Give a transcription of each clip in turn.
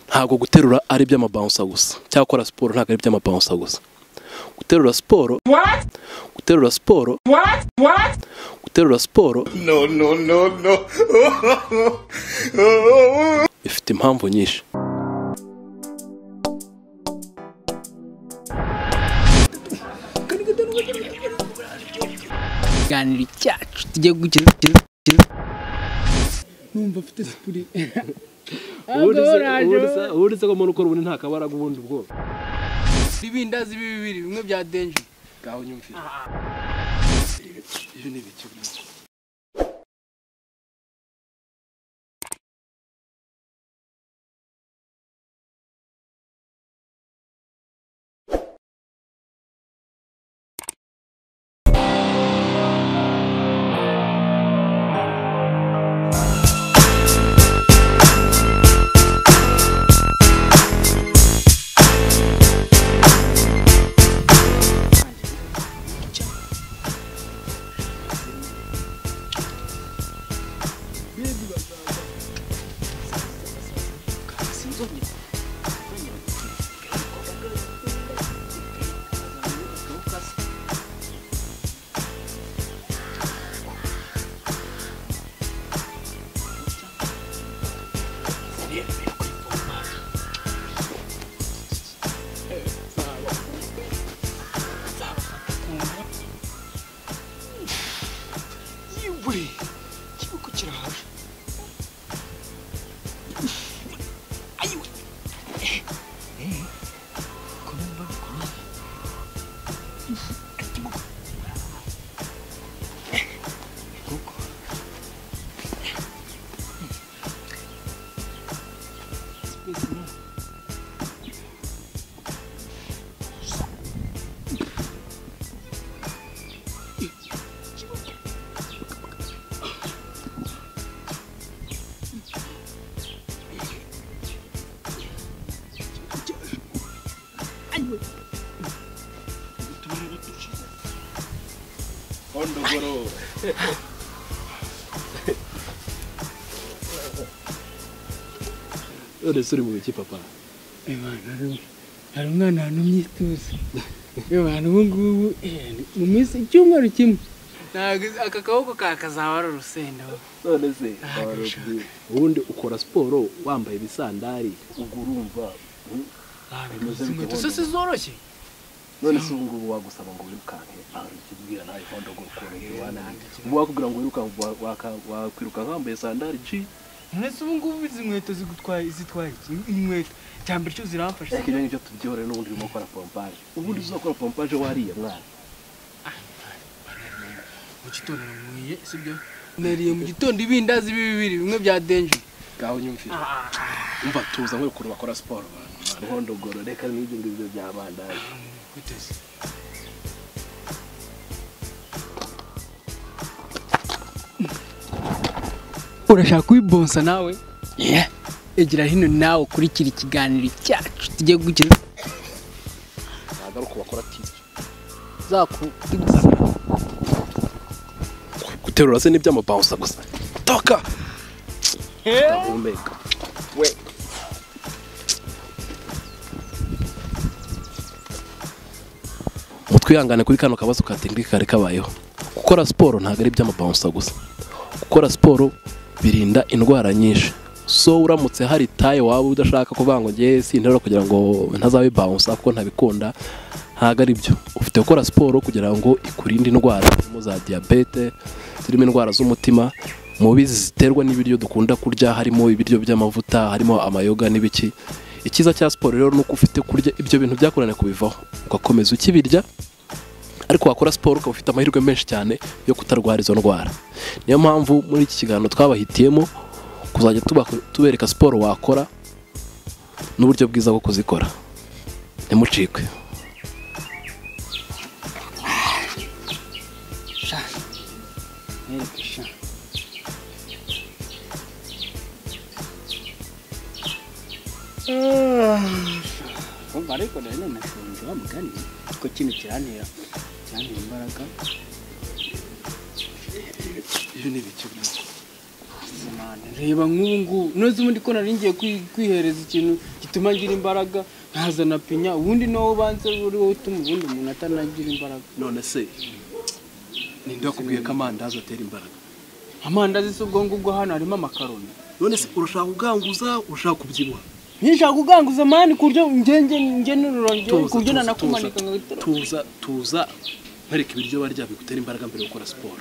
ntabwo guterura ari iby'amabawunsa gusa cyangwa gukora siporo ntabwo ari iby'amabawunsa gusa guterura siporo guterura siporo guterura siporo bifite impamvu nyinshi ikiganiro cyacu tujye gukina numva afite sipuri ubundi se ko umuntu ukora ubundi nta kabara ubundi ubwoba ibindazi bibiri bimwe bya denje ngaho nyumvira ibyo ni ibiki yewe ikibuko kirahaje ayiwe kumva kumva ikibuko kuko space ni none se uri mu biki papa hari umwana wantumye ituze abantu ubu ngubu eh, mu minsi icyumweru kimwe ntabwo aka kaboko kakazaba ari urusenda none se warubyiye. ubundi ukora siporo wambaye ibisandari ubwo urumva inkweto se si zoroshye none se ubu ngubu wagusaba ngo wirukanke ahantu ikibwira nawe kondo ngo ukorohe wanange ubu wakubwira ngo wirukanke wa- waka- wakwirukanka wambaye sandari ji mwese ubu ngubu izi nkweto zigutwaye zitwaye iki? inkweto cya mbere cyo ziramfasha ariko ibyo ngibyo tubyihorere n'ubundi urimo gukora pompaje ubundi uzakora pompaje wariye mwana mu gitondo namwiye si byo nariye mu gitondo ibindazi bibiri bimwe bya denje ngaho nyumvira umva tuza nkore ukuntu bakora siporo mwana nkondogoro reka n'ibyo ngibyo bya bandage kwiteze urashaka kubibonsa nawe egera hino nawe ukurikira ikiganiro cyacu tujye gukina ntabwo ari uko bakora tisi zakubwira guterura se n'iby'amabawusa gusa toka ndahumeka mutwihangane kuri kano kabazo ka tekinike kari kabayeho gukora siporo ntabwo ari iby'amabawusa gusa gukora siporo birinda indwara nyinshi so uramutse hari taye waba udashaka kuvuga ngo ngewe sinterura kugira ngo ntazabibawusa kuko ntabikunda ntabwo ari byo ufite gukora siporo kugira ngo ikurinde indwara zirimo za diyabete zirimo indwara z'umutima mubi ziterwa n'ibiryo dukunda kurya harimo ibiryo by'amavuta harimo amayoga n'ibiki icyiza cya siporo rero ni uko ufite kurya ibyo bintu byakurane kubivaho ugakomeza ukibirya ariko wakora siporo ukaba ufite amahirwe menshi cyane yo kutarwara izo ndwara niyo mpamvu muri iki kiganiro twabahitiyemo kuzajya tuba- tubereka siporo wakora n'uburyo bwiza bwo kuzikora ntimucikwe umva ariko rero nanashonje wa mugani ko kino kirantera kirantera imbaraga ibyo ni ibiki ubuzima cyane reba nk'ubu ngubu nose ubundi ko nari ngiye kwi- kwihereza ikintu gituma ngira imbaraga nkazana pinya ubundi nawe ubanza uri wowe utuma ubundi umuntu atanagira imbaraga none se ninde wakubwiye ko amandazi atera imbaraga amandazi si ubwo ngubwo hano harimo amakaroni none se urashaka kuganguza urashaka kubyibuha nishaka kuganguza mani ku buryo ngenge nge n'ururongi Tuza, ku buryo tuza, nanakumanika ngo tuza, tuza tuza nkwereka ibiryo barya bigutera imbaraga mbere yo gukora siporo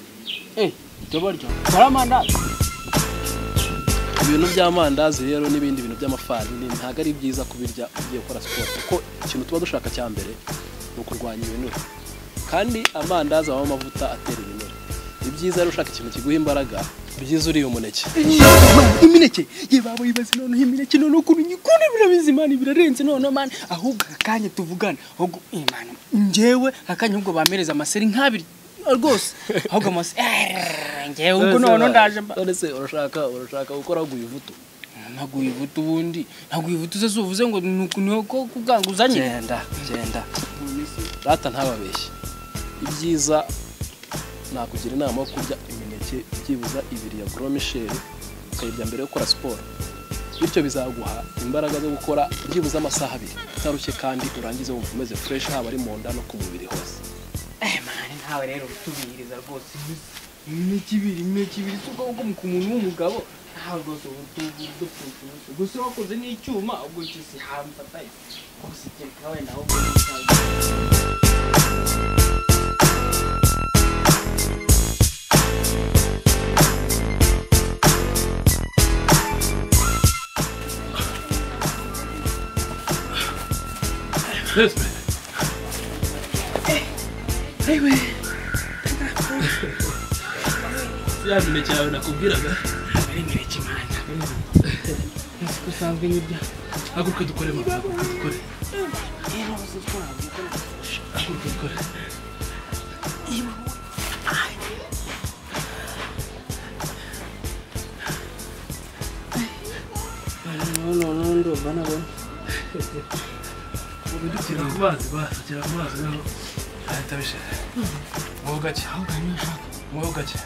eh ibyo barya hari amandazi ibintu by'amandazi rero n'ibindi bintu by'amafarini ntabwo ari byiza kubirya ugiye gukora siporo kuko ikintu tuba dushaka cya mbere ni ukurwanya ibinure kandi amandazi abamo amavuta atera ibinure ni byiza rero ushaka ikintu kiguha imbaraga byiza uriye umuneke imineke ye baba yibaze noneho imineke noneho ukuntu nyikunda birabizi imana birarenze noneho mani ahubwo akanya tuvugana ahubwo imana njyewe akanya ahubwo bamereza amaseri nk'abiri rwose ahubwo amaseri "Err, njyewe ubwo noneho ndaje mba none se urashaka urashaka gukora guye ivutu ntabwo wivuta ubundi ntabwo wivuta uze uvuze ngo ni uku ni uko kubwanguza nyine genda genda data ntababeshye ibyiza nakugira inama yo kurya imineke byibuze ibiri ya goro misheri ukayirya mbere yo gukora siporo bityo bizaguha imbaraga zo gukora byibuze amasaha abiri utarushye kandi urangize wumva umeze fureshi haba ari mu nda no ku mubiri hose eh mani ntawe rero utubihiriza rwose imineke ibiri imineke ibiri si ubwoko ku muntu w'umugabo ntawe rwose ubu tubu dupfuye ubusa gusa wakoze n'icyuma ubwo icyo si hamfataye gusa kereka wenda ahubwo ntawe ya mineke yawe nakubwiraga ari imineke imana nzi ko usanzwe n'ibya haguruka dukore mama haguruka dukore haguruka dukore noneho ndumva nabona dukira ku mazi basi kira ku mazi rero ahita bishira muho gake muho gake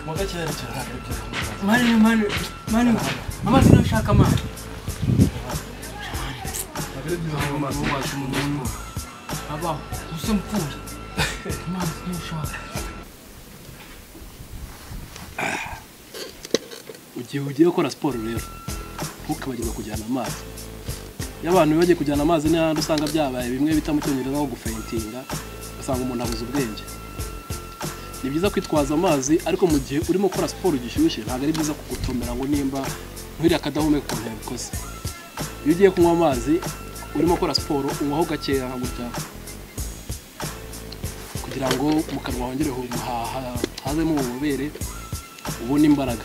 muho gake yerekera hano ebyiri ku mazi mani mani mani amazi nashaka amazi ntabwo ari byiza kunywa amazi mu mazi mu mazi abaho gusa mfura amazi nashaka igihe ugiye gukora siporo rero ntukibagirwe kujyana amazi iyo abantu bibagiye kujyana amazi n'ahandi usanga byabaye bimwe bita mu cyongereza nko gufentinga ugasanga umuntu abuze ubwenge ni byiza kwitwaza amazi ariko mu gihe urimo gukora siporo gishyushye ntabwo ari byiza kugutomera ngo nimba nk'uriya kadahumeka ukuntu yabikoze iyo ugiye kunywa amazi urimo gukora siporo unywaho gakeya nka gutya kugira ngo mu kanwa hongere hu- ha- ha- hazemo ububobere ubone imbaraga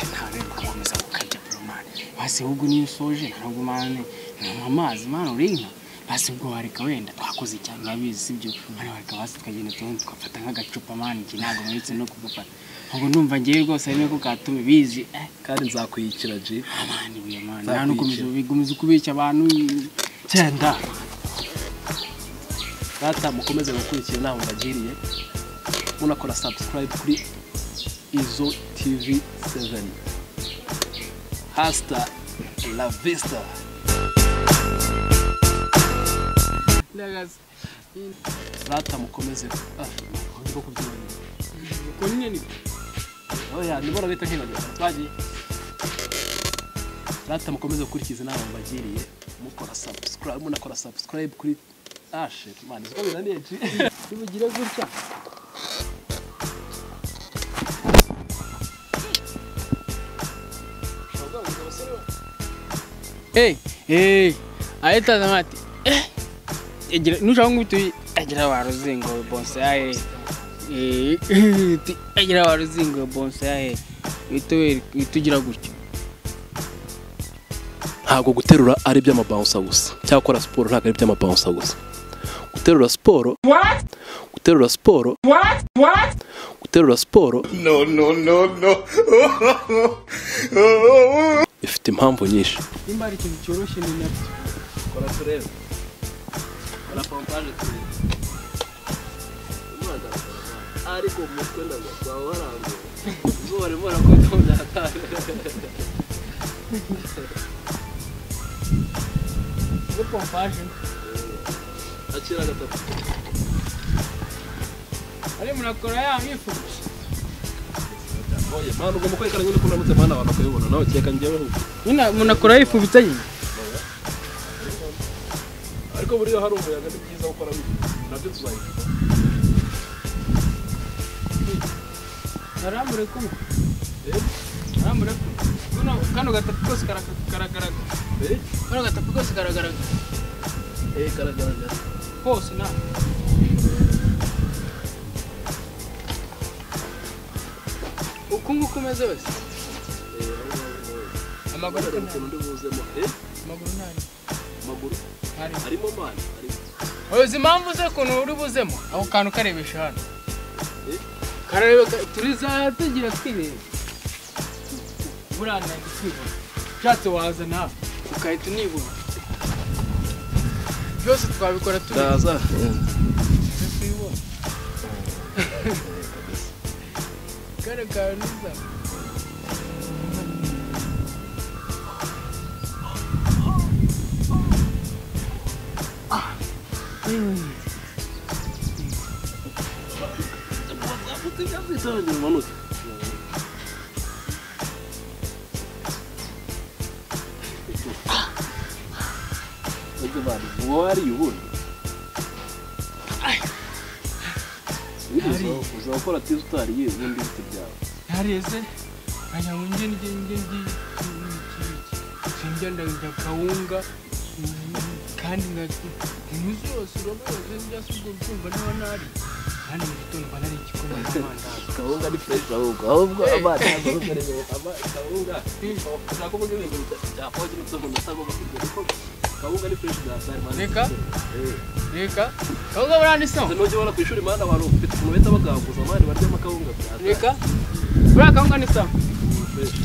ntawe ukomeza gukajya bro mani basi ahubwo niyo usoje ntabwo mani nanywa amazi mani urinka basi ubwo wareka wenda twakoze cyane urabizi sibyo mani wareka basi tukagenda tubundi tugafata nk'agacupa mani njye ntabwo mperetse no kugufata ahubwo ndumva ngewe rwose ari nako katume bizi eh kandi nzakwiyikira ji mani buye mani Nta nta n'ukomeza kwiyica. ubigumiza ukubeshya abantu cyenda data mukomeze gukurikira inama mbagiriye munakora subscribe kuri izo tv 7 hasta la vista ndagaze data mukomeze ah, niko kubyibanira uko nyine ni oya nibo rabita nkibageza twagiye data mukomeze gukurikiza inama mbagiriye mukora subscribe munakora subscribe kuri ashe mani uko binaniye ji bibugira gutya Hey, hey, ahita zamati. Eh, egira nushaka ngutu egira waruzingo bonsai. Eh, ti- egira waruzingo bonsai. Bitowe bitugira gutya. ntabwo guterura ari iby'amabawunsa gusa cyangwa gukora siporo ntabwo ari iby'amabawunsa gusa guterura siporo guterura siporo guterura siporo No, no, no, no. bifite impamvu nyinshi Nimba ari ikintu cyoroshye ni nabyo. kora turebe kora pompaje turebe ariko mu mutwe ndagwa waranguye ubwo barimo barakoze mu bya kane Muri pompaje akira gatatu ari murakora ya mwifuje oye mpano ugomba kwerekana nyine ko uramutse mpano abantu bakayibona nawe keka njyewe ahubwo nyine munakora yifubitse nyine ariko buriya hari umuyaga ni byiza gukora bibiri nabyo tuzahita arambure kumwe arambure kumwe kano kano gatapi kose karaka- karagaragara eh kano gatapi kose karagaragara eh karagaragara kose na uku nguku umeze wese eh aho ngaho nawe. amaguru Kubera nta- ukuntu ndi buzemo eh amaguru ntari amaguru ntari arimo mani arimo uzi impamvu ze ukuntu uri buzemo ako kantu karebesha hano Eh? karareba ka- turiza tugira twireba buriya ntabwo twibona ushatse waza nawe ukahita unibona byose twabikora tureba ndaza twibona kare kawe niza bisange bimanutse Ujye bari, uwo wariye ubundi uzakora tizi utariye ibindi biti byawe ntareze nkajya ngo njye njye njye njye njye njya kawunga mm, kandi nkajya inyuzi yose uraba yose njya si ubwo mfumba niba ntari kandi mu gitondo mba nari igikoma n'amandazi kawunga ni fureshi ahubwo ahubwo amazi ntabwo ari kawunga ushaka kuvuga ibintu bya pogi n'ibyo umuntu asaba bakubwira ko kawunga ni fureshi bya sari mani Reka. reka kawunga buranditseho nujya ubona ku ishuri imana abantu ufite ukuntu bahita bagaguza abandi barya amakawunga bya reka buriya kawunga ni sawa fureshi